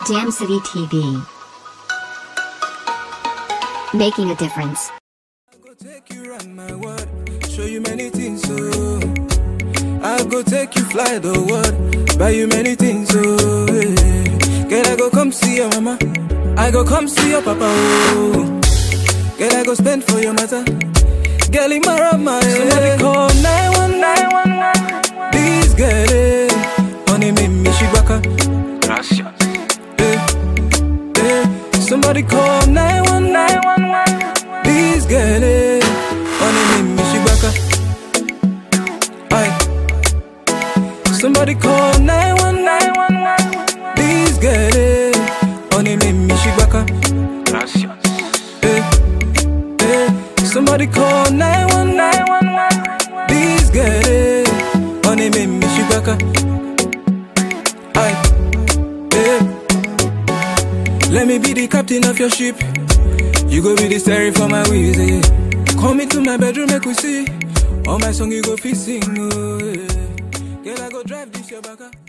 Jam City TV. Making a difference. go take you round my world, show you many things, so I go take you fly the world, buy you many things, so yeah. Girl, I go come see your mama, I go come see your papa, oh. Girl, I go spend for your mother, girl, in my rama, Somebody call 911, please get it, honey, me, me, she baka, Gracias. eh, eh. Somebody call 911, please get it, honey, me, me, she baka. Aye. Somebody call 911. Please get it. Honey, me, me, she baka. Gracias. Eh, eh. Somebody call 911. Please get it. Honey, me, me, she baka. Aye. Eh. Let me be the captain of your ship. You go be the steering for my wheels. Eh. Come into my bedroom, make we see. All my song you go fit sing. Oh, yeah. Girl, I go drive this your baka.